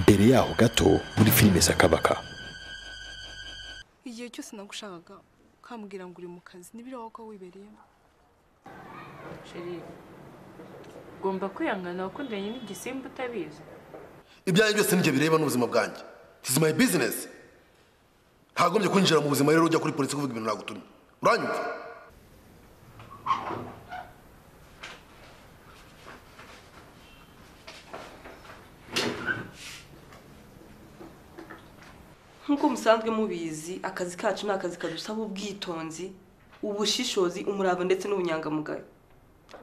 mbere yaho gato muri filime sakabaka igihe cyose nagushakaga ukambwira ngo uri mu kazi n'ibiraho ko wibereyemo sheri ugomba kwihangana wakundanye n'igisimba utabizi ibyanjye byose nibyo bireba n'ubuzima bwanjye this is my business ntagombye kwinjira mu buzima rero ujya kuri polisi kuvuga ibintu nagutumye uranyumva nk'uko musanzwe mubizi akazi kacu ni akazi kadusaba ubwitonzi ubushishozi umurava ndetse n'ubunyangamugayo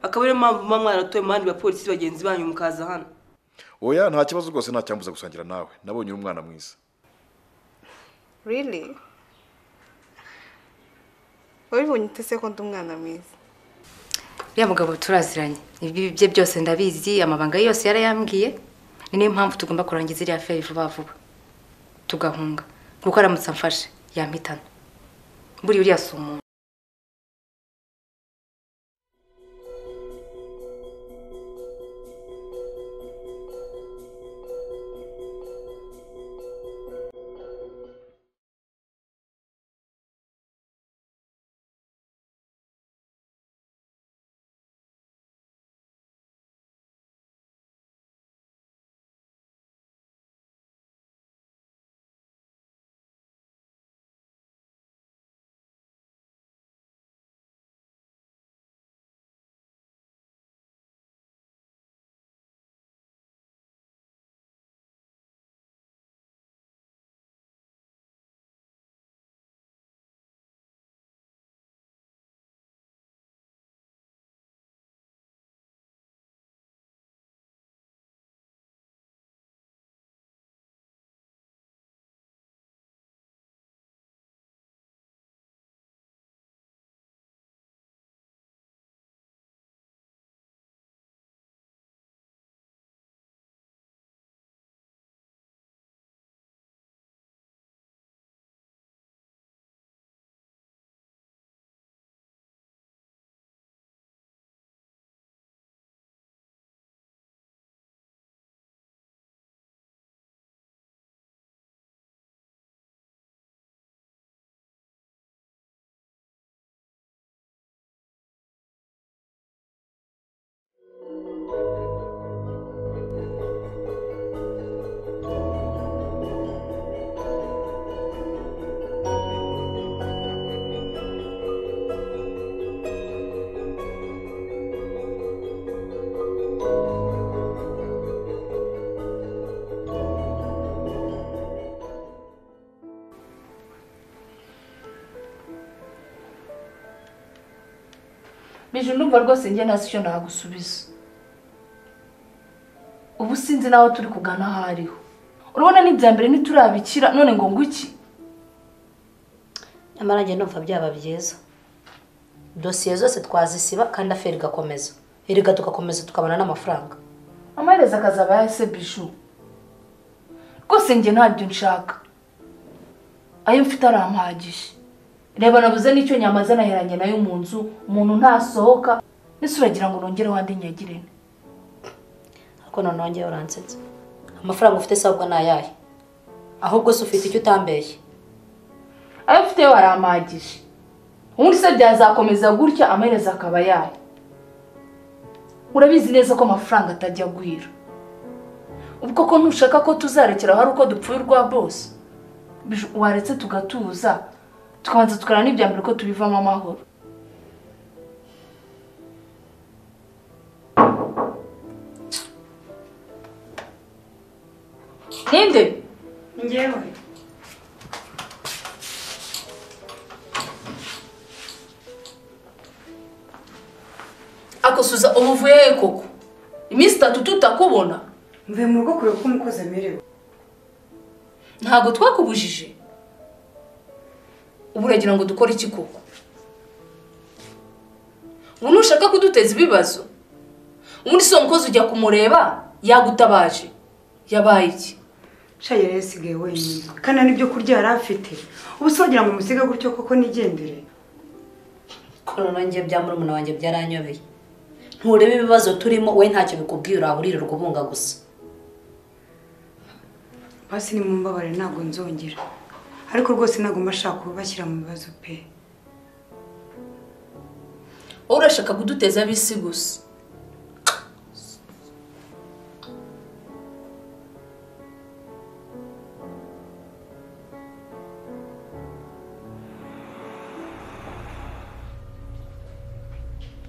akaba ariyo mpamvu muba mwaratoye mu bandi bapolisi bagenzi banyu mukaza hano oya nta kibazo rwose nta cyambuza gusangira nawe nabonye uri umwana mwiza riri wabibonye utese ko ndi umwana mwiza uriya mugabo turaziranye ibi bye byose ndabizi amabanga ye yose yarayambwiye ni niyo mpamvu tugomba kurangiza iriya feri vuba vuba tugahunga kuko aramutse amfashe yampitana buriya uriya si umuntu mije numva rwose njye ntazi icyo nagusubiza ubu sinzi n'aho turi kugana aho ariho urabona n'ibya mbere ntiturabikira none ngo nguki nyamara njye numva byaba byiza dosiye zose twazisiba kandi aferi igakomeza erega tugakomeza tukabona n'amafaranga amaherezo akazaba yahise bishu rwose njye ntabyo nshaka ayo mfite arampagije reba nabuze n'icyo nyamaze naheranye nayo mu nzu umuntu ntasohoka ndetse uragira ngo nongere wandi nyagirane ariko none wongeye uransetsa amafaranga ufite sabwa ni ayahe ahubwo se ufite icyo utambeshye ayo mfite yo arampagije ubundi se byazakomeza gutya amaherezo akaba yayo urabizi neza ko amafaranga atajya agwira ubwo ko ntushaka ko tuzarekera hari uko dupfuye urwa bose Biju, waretse tugatuza tukabanza tukareba n'ibya mbere ko tubivamo amahoro ninde ngewe akosuza ubuvuye he koko iminsi itatu tutakubona mvuye mu rugo kureba uko umukozi amerewe ntabwo twakubujije ubu uragira ngo dukore iki koko ubu ntushaka kuduteza ibibazo ubundi si uwo mukozi ujya kumureba yagutabaje yabaye iki nshaye rero yasigaye wenyine kandi nta n'ibyo kurya yari afite ubu se wagira ngo umusige gutyo koko nigendere korora njye bya murumuna wanjye byaranyobeye nturebe ibibazo turimo we ntacyo bikubwiye uraha uririrwa ubunga gusa basi nimumbabare ntabwo nzongera ariko rwose ntabwo mbashaka kubashyira mu bibazo pe wowe urashaka kuduteza ab'isi gusa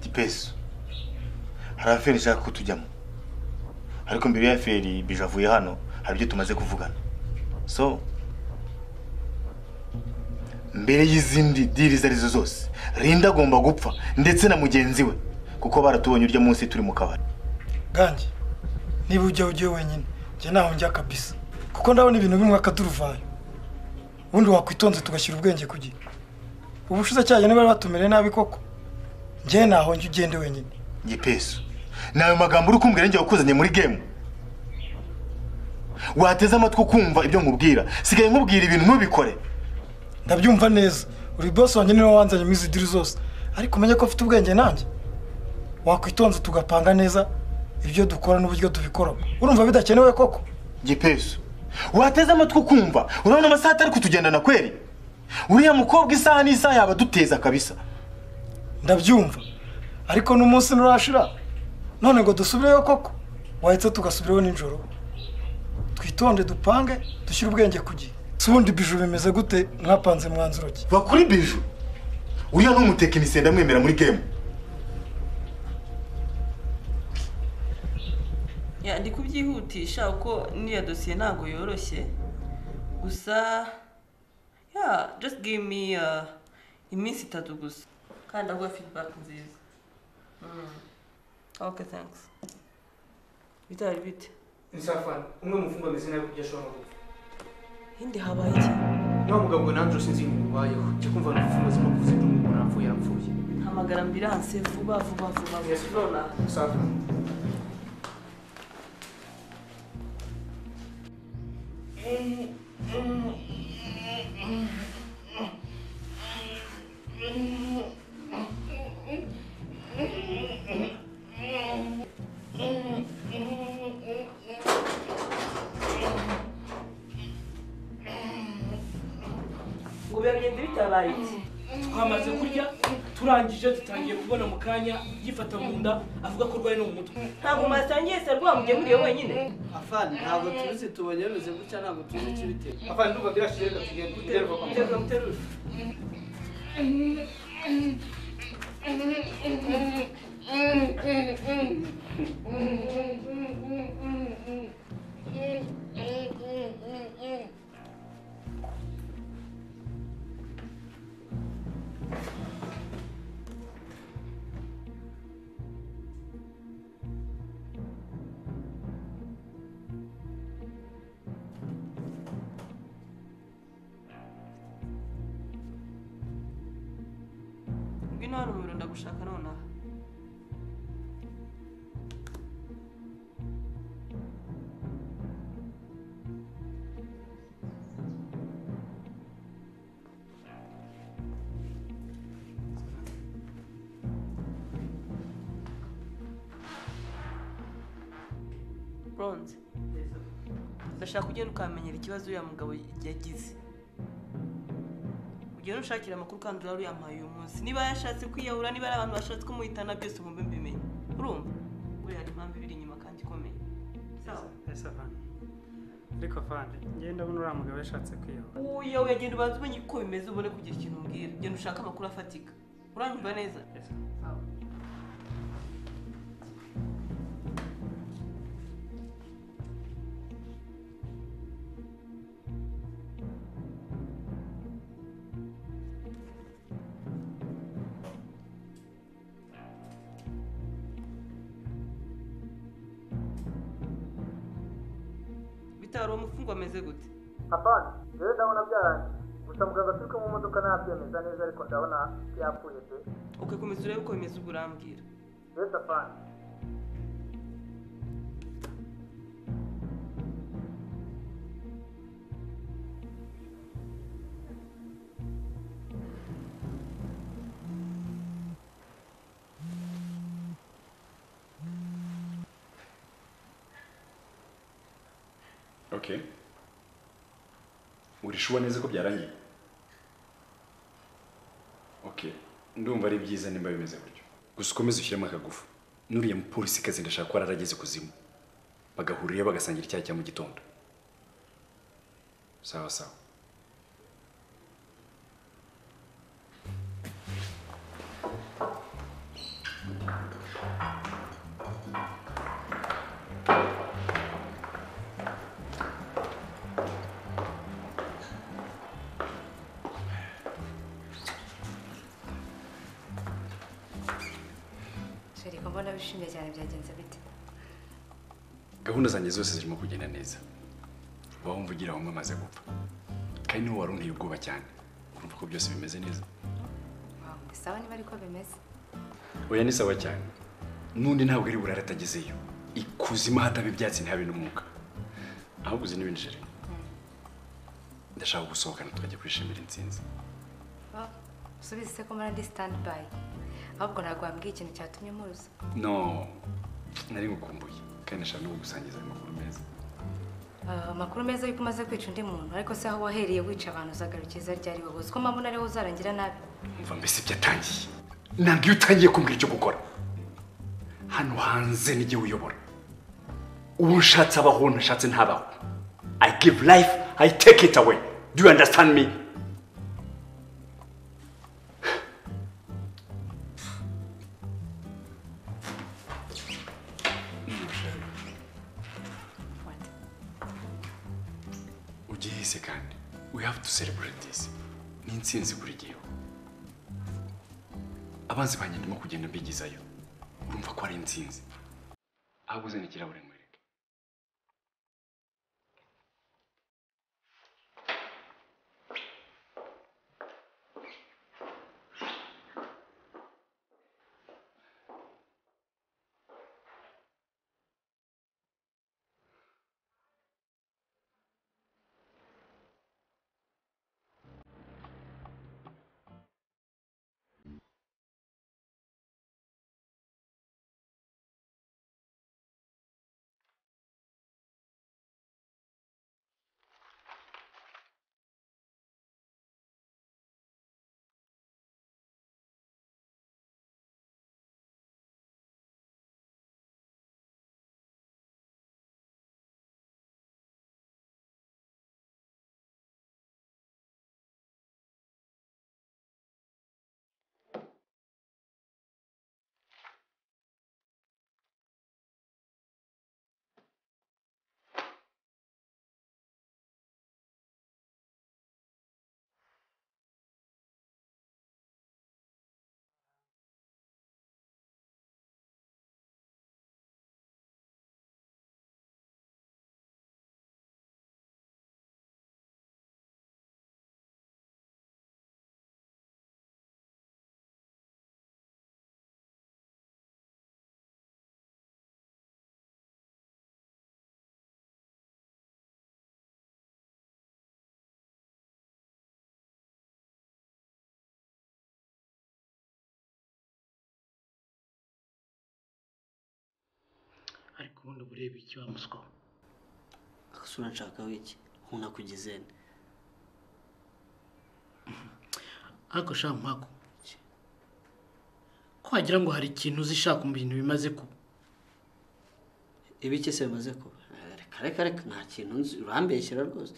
gipesu hari aferi ishaka ko tujyamo ariko mbere ya feri bije avuye hano hari ibyo tumaze kuvugana so mbere y'izindi diri izo arizo zose rinda agomba gupfa ndetse na mugenzi we kuko baratubonye urya munsi turi mu kabari gange niba ujya ujyayo wenyine njye ntaho njya kabisa kuko ndabona ibintu bimwe akaturuvayo ubundi wakwitonze tugashyira ubwenge ku gihe ubushize cyayo niba batumereye nabi koko njye ntaho njya ugende wenyine gipesu ni ayo magambo uri kumbwira njye wakuzanye muri gemu wateze amatwi ukumva ibyo nkubwira sigaye nkubwira ibintu ntubikore ndabyumva neza uri bose wanjye niwe wanzanye muri izi diri zose ariko umenye ko afite ubwenge nanjye wakwitonze tugapanga neza ibyo dukora n'uburyo tubikora urumva bidakenewe koko gipesu wateze amatwi ukumva urabona amasaha atari kutugendana kweri uriya mukobwa isaha n'isaha yaba aduteza kabisa ndabyumva ariko n'umunsi nturashira none ngo dusubireyo koko wahita tugasubirayo nijoro twitonde dupange dushyire ubwenge ku gihe si ubundi biju bimeze gute mwapanze mwanzuro ki bakuri biju uriya ni umutekinisiye ndamwemera muri gemu Ya, ndi kubyihutisha kuko n'iyo dosiye ntabwo yoroshye gusa ya just give me uh, iminsi itatu gusa kandi ndaguha feedback nziza Mm. okay thanks bitari bite insafani umwe mufungwa ameze nabi kubyo ashobora gupfa hindi habaye iki niba mugabo ngo nanjye usinzi ibintu bibayeho njya kumva ni imfungwa zimwe kuvuze ngo umuntu yapfuye yapfuye hamagara ambiranse vuba vuba vuba nonaha insafani ngo biragenda bitabaye iki twamaze kurya turangije dutangiye kubona mu kanya yifata mu nda avuga ko arwaye no mu mutwe ntabwo mwasangiye se rwamujye muriyo wenyine afani ntabwo tuzi tubonye bimeze gutya ntabwo tuzi ikibitera afani ndumva birashize reka tugende duterwa kwa muganga muterure ngwino hano mu biro ndagushaka nonaha bronze ndashaka ugenda ukamenyera ikibazo uriya mugabo yagize ugenda ushakira amakuru kandi uraruyampaye uyu munsi niba yashatse kwiyahura niba ari abantu bashatse kumuhitana byose mumbe mbimenye urumva buriya hari impamvu ibiri inyuma kandi ikomeye sawa ese afani ariko afani ngenda ubona uriya mugabo yashatse kwiyahura uya uyagenda ubanza umenye uko bimeze ubone kugira ikintu umbwira genda ushake amakuru afatika uranyumva neza bitaro umufungwa ameze gute afani rero ndabona byarangiye gusa muganga turi kumwe mu modoka ntabyemeza neza ariko ndabona yapfuye pe uke komeza urebe uko bimeze ubwo urambwira rero afani okay urishuba neza ko byarangiye okay ndumva ari byiza nimba bimeze gutyo gusa ukomeze ushyiremo akagufu n'uriya mupolisi kazi ndashaka ko ararageze kuzimu bagahurira bagasangira icyayi cya mu gitondo sawa sawa sharika mbona wishimye cyane byagenze bite gahunda zanjye zose zirimo kugenda neza uba wumva ugira bamwe amaze gupfa kandi niwe wari unteye ubwoba cyane urumva ko byose bimeze neza Wow, sawa niba ariko bimeze oya ni sawa cyane n'undi ntabwo ari burare atagezeyo ikuzimu hataba ibyatsi ntihabe n'umwuka ahubwo uzi n'ibindi jere ndashaka gusohokana tukajya kwishimira intsinzi Wow, usubize se ko mbona ndi standby ahubwo ntabwo wambwiye ikintu cyatumye muruza no nari ngukumbuye kandi nashaka no kugusangiza ayo makuru meza Ah, amakuru meza yuko umaze kwica undi muntu ariko se aho wahereye wica abantu uzagarukiza ryari wowe uziko mpamvu ariho uzarangira nabi umva mbese byatangiye ntabwo iyo utangiye kumbwira icyo gukora hano hanze nijye uyobora uwo nshatse abaho ntashatse ntabaho i give life i take it away do you understand me ugihise kandi we have to celebrate this ni intsinzi buri gihe abanzi banjye ndimo kugenda mbigizayo urumva ko ari intsinzi ahubwo uzana ikirahure mwereke ariko ubundi uba ureba iki wa muswa we agasura nshaka wiki nkunakugize ne ariko sha mpako ko wagira ngo hari ikintu uzishaka mu bintu bimaze kuba ibiki se bimaze kuba reka reka reka nta kintu nzi urambeshyira rwose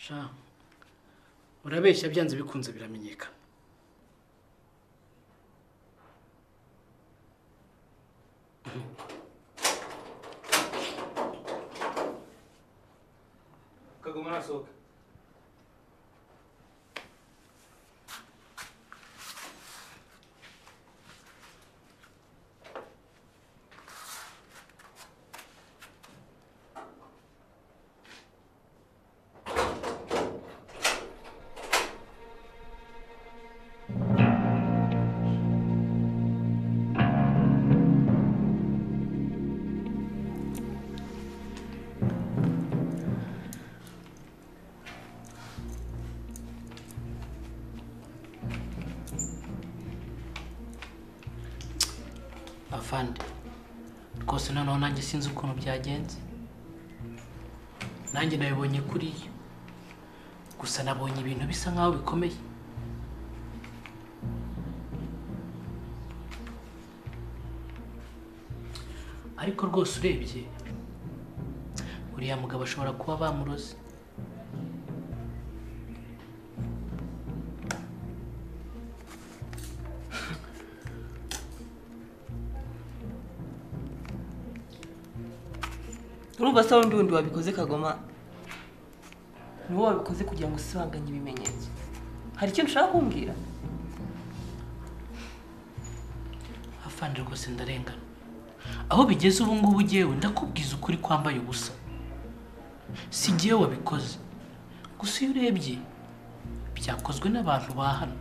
sha urabeshya byanze bikunze biramenyekana kagoma arasohoka avande rwose noneho nanjye sinzi ukuntu byagenze nanjye nabibonye kuriya gusa nabonye ibintu bisa nkaho bikomeye ariko rwose urebye uriya mugabo ashobora kuba bamuroze urumva se wundi wundi wabikoze kagoma ni wowe wabikoze kugira ngo usibanganye ibimenyetso hari ikintu ushaka kumbwira afande rwose ndarengana aho bigeze ubu ngubu ugewe ndakubwiza ukuri kwambaye ubusa si jyewe wabikoze gusa iyo urebye byakozwe n'abantu ba hano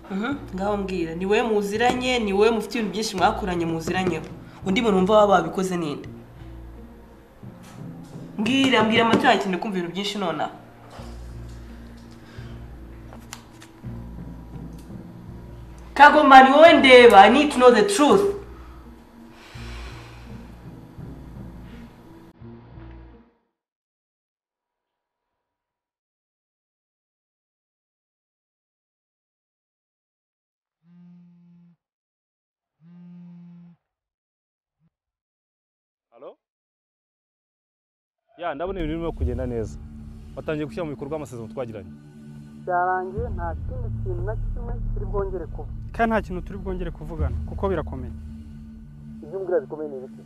Mhm, ngaho mbwira ni wowe muziranye ni wowe mufite ibintu byinshi mwakuranye muziranyeho undi muntu wumva waba wabikoze ninde mbwira mbwira amatara yakeneye kumva ibintu byinshi nonaha kagoma ni wowe ndeba i need to know the truth Halo? Ya, ndabona ibintu birimo kugenda neza. Watangiye gushyira mu bikorwa amasezerano twagiranye. byarangiye nta kindi kintu na kimwe kiri bwongere kuba kandi nta kintu turi bwongere kuvugana kuko birakomeye ibyo mbwira bikomeye ni ibiki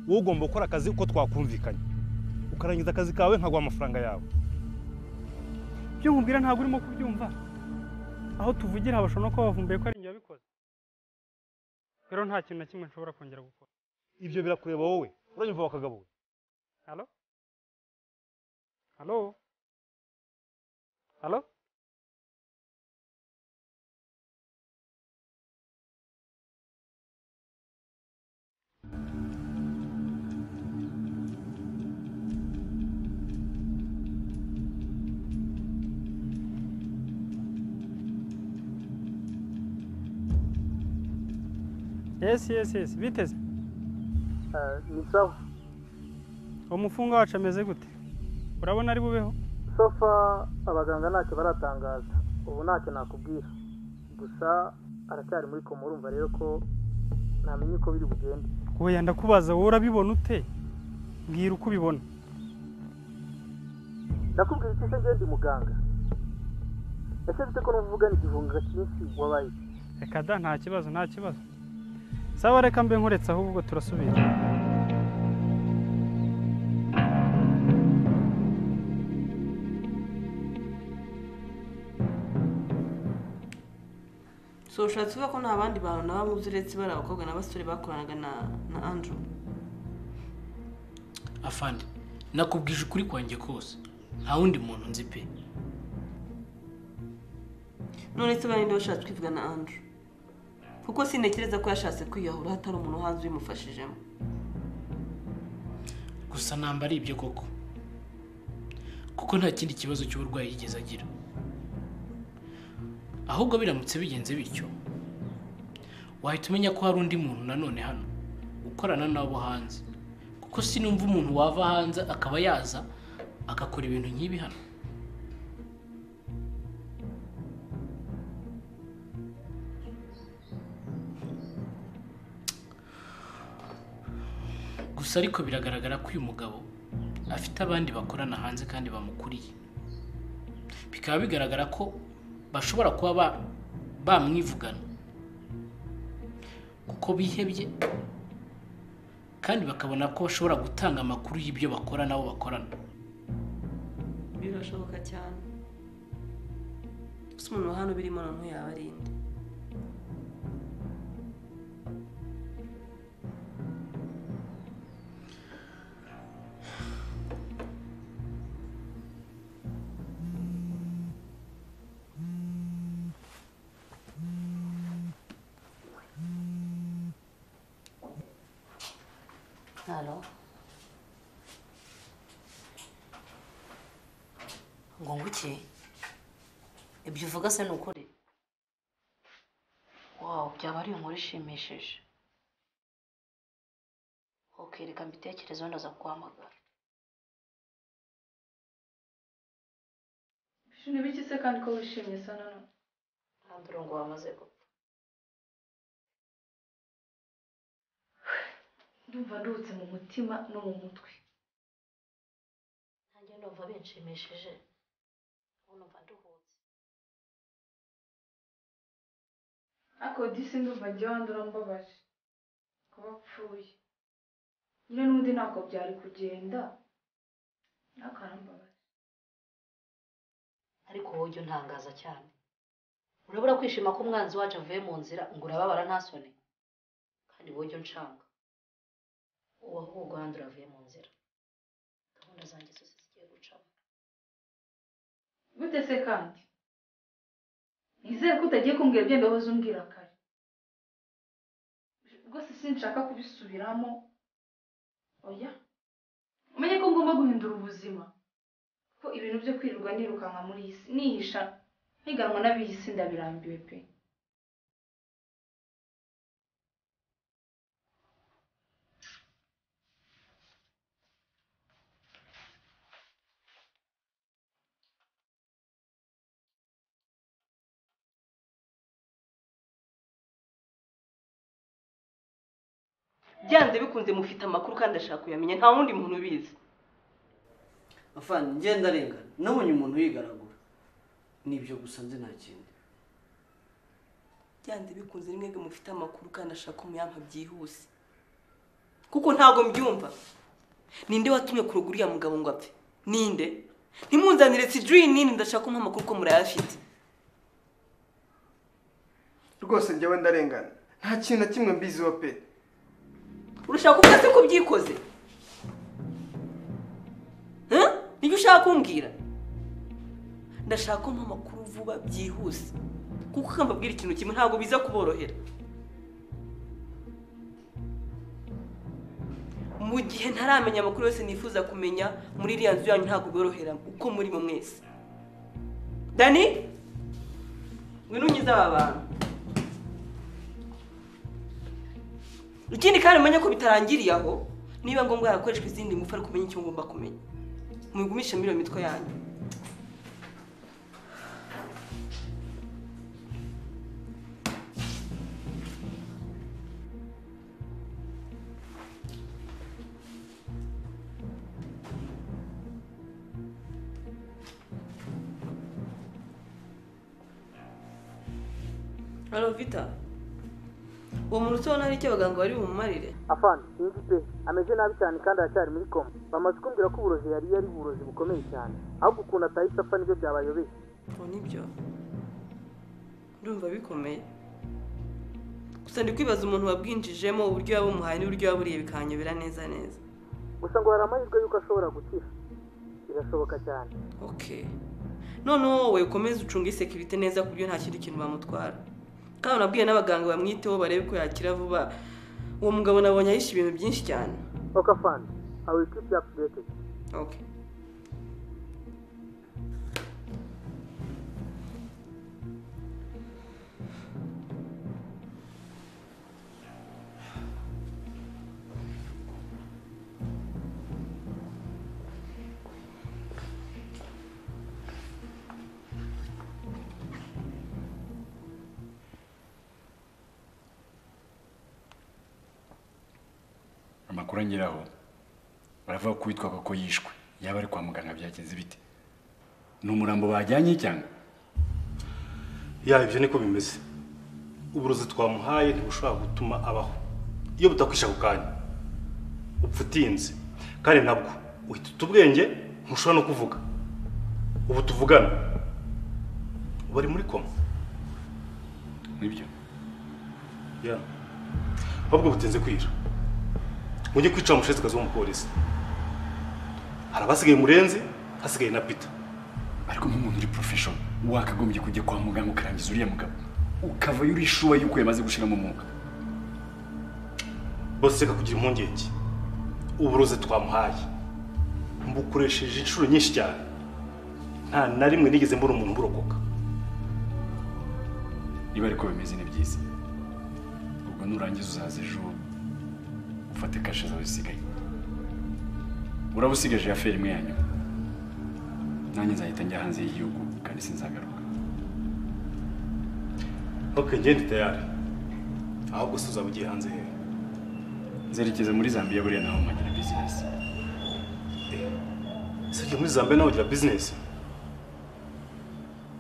Wowe ugomba gukora akazi uko twakumvikanye. Ukarangiza akazi kawe nkaguha amafaranga yawe. ibyo nkubwira ntabwo urimo kubyumva aho tuvugira habashobora no kuba bavumbuye ko ari njye wabikoze rero nta kintu na kimwe nshobora kongera gukora Ibyo birakureba wowe. Uranyumva wakagabo we? halo halo halo yesi yesi yesi biteze ni sawa umufungwa wacu ameze gute urabona ari bubeho sofa abaganga ntacyo baratangaza ubu ntacyo nakubwira gusa aracyari muri koma urumva rero ko ntamenya uko biri bugende wowe ndakubaza wowe urabibona ute mbwira uko ubibona ndakubwira iki se ngende muganga ese mfite ko n'uvugana igihunga cyinshi wabaye reka da nta kibazo nta kibazo sawa reka mbe nkuretse ahubwo turasubira so ushatse kuvuga ko nta bandi bantu naba muzi uretse bari abakobwa n'abasore bakoranaga na na andrew afande nakubwije ukuri kwanjye kose nta wundi muntu nzi pe none se barinde washatse kwivuga na andrew kuko sintekereza ko yashatse kwiyahura hatari umuntu hanze ubimufashijemo gusa namba ari ibyo koko kuko nta kindi kibazo cy'uburwayi yigeze agira ahubwo biramutse bigenze bityo wahita umenya ko hari undi muntu nanone hano ukorana n'abo hanze kuko sinumva umuntu wava hanze akaba yaza agakora ibintu nk'ibi hano gusa ariko biragaragara ko uyu mugabo afite abandi bakorana hanze kandi bamukuriye bikaba bigaragara ko bashobora kuba ba- bamwivugana kuko bihebye kandi bakabona ko bashobora gutanga amakuru y'ibyo bakora n'abo bakorana birashoboka cyane gusa umuntu wa hano birimo noneho yaba ari inde halo ngo nguke ibyo uvuga se ni ukuri byaba ari inkuru ishimishije ukirika mbitekerezo ndaza kuguhamagara Bishu ni biki se kandi ko wishimye sa none nta murongo wamaze gupfa ndumva nduhutse mu mutima no mu mutwe nanjye ndumva binshimishije ubu numva nduhutse ariko disi ndumva njyewe wandura mbabaje kuba apfuye nyine n'undi ntabwo byari kugenda ariko arambabaje ariko wowe ujya untangaza cyane urabura kwishima ko umwanzi wacu avuye mu nzira ngo urababara nta soni kandi wowe ujya unshanga ubu ahubwo handi uravuye mu nzira gahunda zanjye zose zigiye gucamo gute se kandi nizere ko utagiye kumbwira ibyo wahoze umbwira kare rwose sinshaka kubisubiramo oya umenye ko ngomba guhindura ubuzima ko ibintu byo kwirirwa nirukanka muri iyi si nihisha ntiganwa n'ab'iyi si ndabirambiwe pe byanze bikunze mufite amakuru kandi ashaka kuyamenya nta wundi muntu ubizi afande ngenda arengana nabonye umuntu yigaragura nibyo gusa nzi nta kindi byanze bikunze ni mwebwe mufite amakuru kandi ashaka umuyampa byihuse kuko ntabwo mbyumva ninde watumye kurugura uriya mugabo ngo apfe ninde ntimunzanire sijuyi nini ndashaka kumuha amakuru ko murayafite rwose njyewe ndarengana nta kintu na kimwe mbiziho pe urashaka kuvuga se ko byikoze Huh? nibyo ushaka kumbwira ndashaka ko mpa amakuru vuba byihuse kuko ukambabwira ikintu kimwe ntabwo biza kuborohera mu gihe ntaramenya amakuru yose nifuza kumenya muri iriya nzu yanyu ntabwo biborohera uko muri mu mwese dani ngwino unyize aba bantu ikindi kandi umenye ko bitarangiriye aho niba ngombwa harakoreshwa izindi ngufu ariko umenye icyo ngomba kumenya mubigumishe muri iyo mitwe yanyu arovita uwo muntu utubona ari icyo abaganga bari bumumarire afande sinzi pe ameze nabi cyane kandi aracyari muri koma bamaze kumbwira ko uburozi yari yari uburozi bukomeye cyane ahubwo ukuntu atahise apfa nibyo byabayobeye ubu nibyo ndumva bikomeye gusa ndi kwibaza umuntu wabwinjijemo uburyo yabumuhaye n'uburyo yaburiye bikanyobera neza neza gusa ngo hari amahirwe y'uko ashobora gukira birashoboka cyane okay noneho wowe ukomeze ucunge isekirite neza ku buryo nta kindi kintu bamutwara kandi nabwiye n'abaganga bamwiteho barebe ko yakira vuba uwo mugabo nabonye ahishe ibintu byinshi cyane oka fande awi kipu yapu okay amakuru angeraho baravuga ko uwitwa koko yishwe yaba ari kwa muganga byagenze bite ni umurambo bajyanye cyangwa ya ibyo niko bimeze uburozi twamuhaye ntibushobora gutuma abaho iyo butakwisha ako kanya upfa utinze kandi nabwo uhita uta ubwenge ntushobora no kuvuga ubu tuvugana bari muri koma nibyo ya ahubwo butinze kwira mujye kwicara umushesekazi w'umupolisi hari abasigaye murenzi hasigaye na pita ariko nk'umuntu uri porofesho wakagombye kujya kwa muganga ukarangiza uriya mugabo ukavayo uri shuwa yuko yamaze gushiramo umwuka bose reka kugira impungenge uburozi twamuhaye mbukoresheje inshuro nyinshi cyane nta na rimwe nigeze mbona umuntu burokoka niba ariko bimeze ni byiza ubwo nurangiza uzaza ejo ufate kashe zawe zisigaye uraba usigaje ya feri imwe ya nyuma nanjye nzahita njya hanze y'igihugu kandi sinzagaruka ok ngende tayari ahubwo se uzaba ugiye hanze hehe nzerekeza muri zambia buriya naho mpagira bizinesi ese ujya muri zambia nawe ugira bizinesi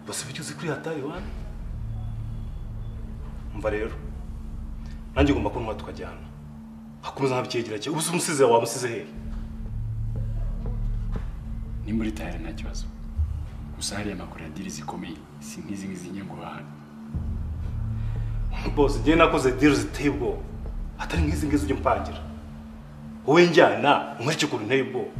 bose ibyo uzi kuri hatari wani mva rero nanjye ugomba kuntwa tukajyana hakomeza nka bikegira cye ubu se umusize wawe umusize hehe ni muri tayari nta kibazo gusa hariya amakuru ya diri zikomeye si nk'izi ngizi njye ngo bahane bose njyewe nakoze diri ziteye ubwoba atari nk'izi ngizi ujya umpangira wowe njyana unkurikire ukuntu nteye ubwoba